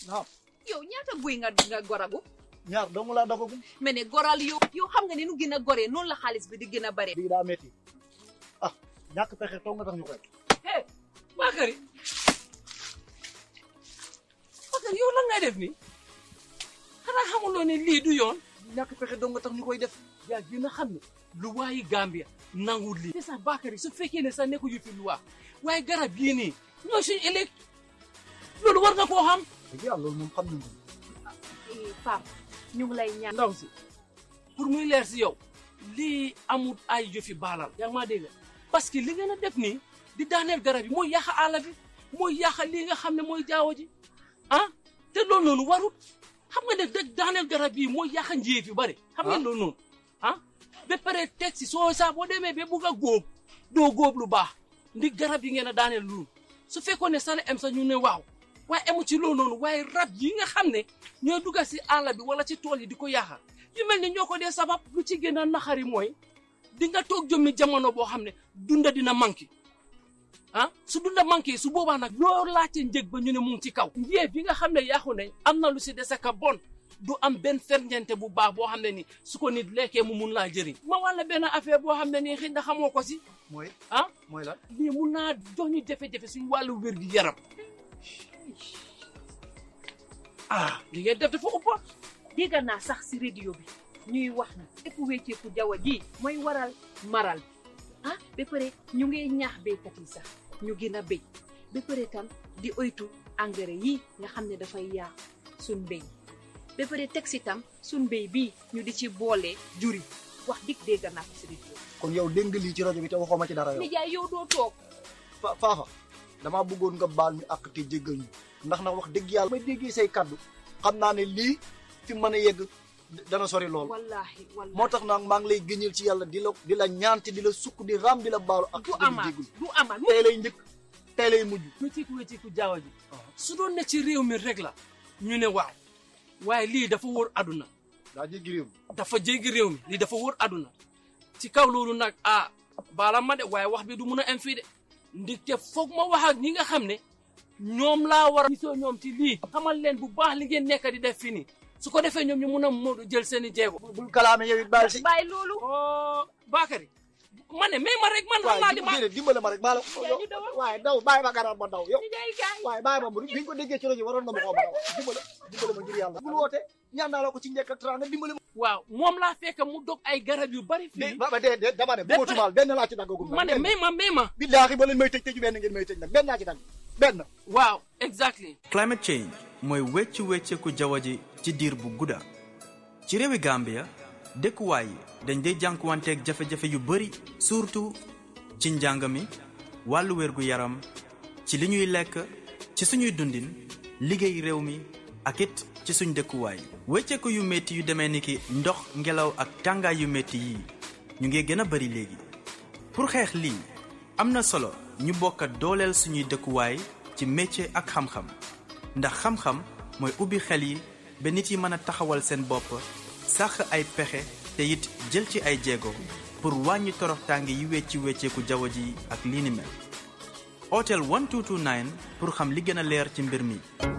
naam yow ñaata guy nga nga goragu ñaar doomu laa dogagum mais ne goral yow yow xam nga ne nu gën a goree noonu la xaalis bi di gën a bare lii daa métti ah ñàkk pexe toog nga tax ñu koy hey Bakary Bakary yow lan ngay def nii xanaa xamuloo ne lii du yoon ñàkk pexe doo nga tax ñu koy def yaa gën a xam ne lu waayi Gambia nanguwul lii te sax Bakary su fekkee ne sax nekku yu fi lu waa waaye garab yii nii ñoo suñu ëllëg loolu war nga koo xam dëgg yàlla loolu moom xam nañ ko Pape ñu ngi lay ñaan ndaw si pour muy leer si yow lii amul ay jëfi baalal yaa ngi maa dégg parce que li ngeen a def nii di daaneel garab yi mooy yàq àll bi mooy yàq lii nga xam ne mooy jaawo ji ah te loolu noonu warut xam nga ne dëgg daaneel garab yi mooy yàq njiit yu bari xam ngeen loolu noonu ah ba pare teg si soo saa boo demee ba bugg a góob doo góob lu baax ndi garab yi ngeen a daaneel loolu su fekkoon ne sale em sa ñu ne waaw waaye emu ci loolu noonu waaye rab yi nga xam ne ñooy dugga si àll bi wala ci tool yi di ko yaaxa yu mel ni ñoo ko dee sabab lu ci gën a naxari mooy di nga toog jëmmi jamono boo xam ne dunda dina manqué ah su dunda manqué su boobaa nag loo laajte njëg ba ñu ne mu ngi ci kaw njéef yi nga xam ne yaaxu nañ am na lu si dese ka bon du am benn ferñeente bu baax boo xam ne ni su ko nit lekkee mu mun laa jëriñ ma wàlla benn affaire boo xam ne nii xëy na xamoo ko si mooy ah mooy lan lii mun naa jox ñu jafe-jafe suñu wàllu wér gi yaram ah li ngeen def dafa ëpp dégg naa sax si radio bi ñuy wax na lépp wécceeku jaww ji mooy waral maral bi ah ba pare ñu ngi ñaax béykat yi sax ñu gën a béy ba pare tam di oytu engrais yi nga xam ne dafay yaaq suñ mbéy ba pare teg si tam suñ mbéy bii ñu di ci boole juri wax dig dégg naa ko si radio kon yow dégg nga lii ci rajo bi te waxoo ma ci dara yow nijaay yow doo toog fa faafa damaa bëggoon nga baal ñu àq te jéggal ñu ndax nag wax dëgg yàlla may déggee say kaddu xam naa ne lii fi mën a yegg dana sori lool wallahi wallahi moo tax nag maa ngi lay gëñal ci yàlla di la di la ñaante di la sukk di raam di la baalu ak du di amaat jéggul du amaat tey lay njëkk tey lay mujj wécceeku wécceeku jaawa ji su doon ne ci réew mi rek la ñu ne waaw waaye lii dafa wóor aduna daa jéggi réew mi dafa jéggi réew mi lii dafa wóor aduna ci kaw loolu nag ah baala ma de waaye wax bi du mun a am fii de ndigte foog ma wax ak ñi nga xam ne ñoom laa war a gisoo ñoom ci lii xamal leen bu baax li ngeen nekk di def fii nii su ko defee ñoom ñu mun a moodu jël seen i jeego bul kalaame yow it baal si bàyyi loolu oh Bakary ma ne mais ma rek man xam naa waaye di ma déedéet dimbale ma rek baal ñu dawal. waaye daw bàyyi ma garab ma daw yow nijaay gaay waaye bàyyi ma bu biñ ko déggee ci rajo waroon na ma koo ma daw dimbale dimbale ma ngir yàlla bul woote ñaan naa la ko ci njëkk ak teraanga dimbale ma waaw moom laa fekk mu dog ay garab yu bari de fii ba ba dee dee dama ne bu tumaal benn laa ci daggagum ma ne mais ma mais ma billaahi ba leen may tëj tëju benn ngeen may tëj nag benn laa ci dagg benn waaw exactly climate change mooy weccu wecceeku jaww ji ci diir bu gudda ci réewi Gambia dëkkuwaay yi dañ day jànkuwanteeg jafe-jafe yu bari surtout ci njàng mi wàllu wérgu yaram ci li ñuy lekk ci suñuy dundin liggéey réew mi ak it ci suñ dëkkuwaay wecceeku yu métti yu demee ni ki ndox ngelaw ak tàngaay yu métti yii ñu ngi gën a bari léegi pour xeex lii am na solo ñu bokk dooleel suñuy dëkkuwaay ci métier ak xam-xam ndax xam-xam mooy ubbi xel yi ba nit yi mën a taxawal seen bopp sàq ay pexe te it jël ci ay jéego pour wàññi toroxtaange yi wecci wecceeku jaww ji ak lii ni mel otel 1229 pour xam li gën a leer ci mbir mi